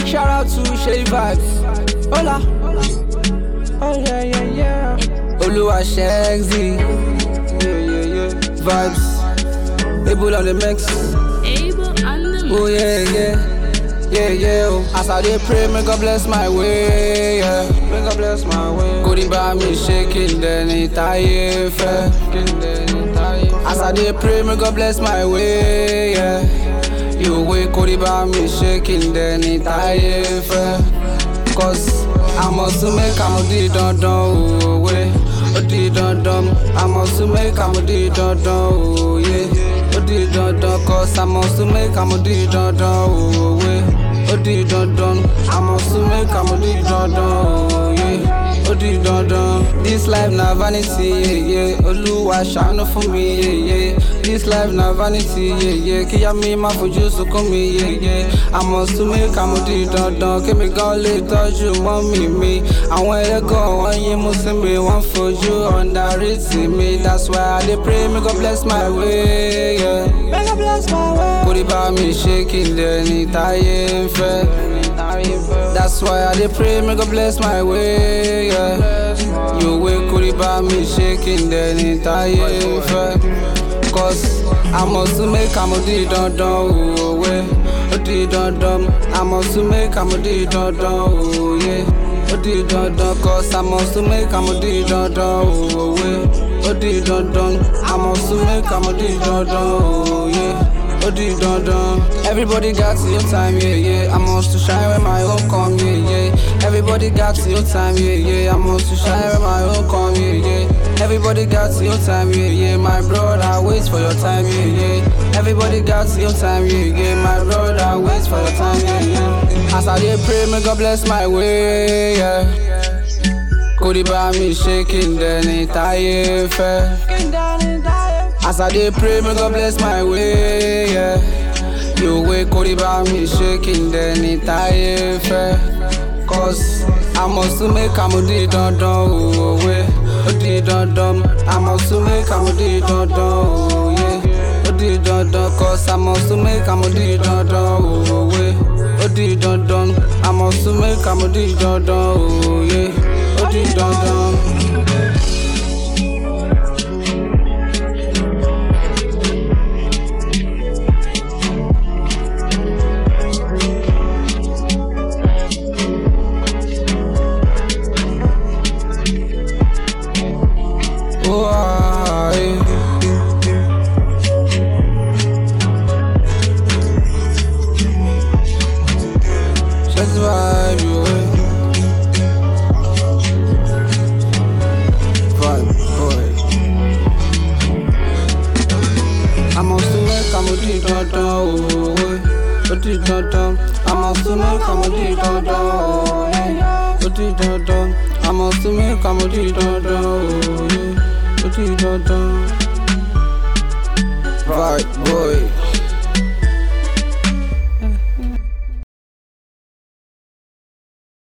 Shout out to Shay Vibes. Hola. Oh yeah yeah yeah. Oluwa Shagzy. Yeah yeah yeah. Vibes. Able on the mix. Able on the Oh yeah yeah. Yeah yeah. Oh. As I dey pray, may God bless my way. Yeah. May God bless my way. Kò ní bá mi ṣe kí n dẹni táyé fẹ́. Kí n dẹni táyé fẹ́. As I dey pray, may God bless my way. Yeah. Ìwé kò ní bá mi ṣe kí n dẹni táyé fẹ́. Cause I must make am di dandan òwe. Ó di dandan, I must make am di dandan òye. Ó di dandan, cause I must make am di dandan òwe. Ó di dandan, I must make am di dandan òye. Ó di dandan. This life na vanity, yeah, yeah. Olúwa ṣàánú fún mi, yeah, yeah. This life na vanity, yeah, yeah. Kíyá mi má fojú sunkún mi, yeah, yeah. I must make am di dandan. Kémi gan lè tọ́jú mọ́mì mi. Àwọn ẹlẹ́gàn wọ́n yín mú sí mi, wọ́n fojú underrate mi. That's why I dey pray, may God bless my way, yeah. May God bless my way. Kò ní bá mi ṣe kí n dẹni táyé ń fẹ́. That's why I dey pray, may God bless my way, yeah. Yòówé kò ní bá mi ṣe kí n dẹni táyé ń fẹ́. Cause I must make am di dandan òwe. Ó di dandan, I must make am di dandan òye. Ó di dandan, cause I must make am di dandan òwe. Ó di dandan, I must make am di dandan òye. Ó di dandan. Everybody got your time, yeah, yeah. I must to shine when my own come, yeah, yeah. Everybody got your time, yeah, yeah. I must to shine when my own come, yeah, yeah. Everybody got your time, yeah, yeah. My brother waits for your time, yeah, yeah. Everybody got your time, yeah, yeah. My brother waits for your time, yeah, yeah. As I dey pray, may God bless my way, yeah. Kò ní bá mi ṣe kí n dẹni táyé fẹ́. As I dey pray, may God bless my way, yeah. Yòówé kò ní bá mi ṣe kí n dẹni táyé fẹ́. Cause I must make am di dandan òwe. Ó di dandan, I must make am di dandan òye. Ó di dandan, cause I must make am di dandan òwe. Ó di dandan, I must make am di dandan òye. Ó di dandan. Oh, ah, eh. Just vibe you eh. Vibe boy. I must make am di dandan òwe. Ó di dandan. I must make am di dandan òwe. Ó di dandan. I must make am di dandan òwe. Ó di dandan. Vibe boy.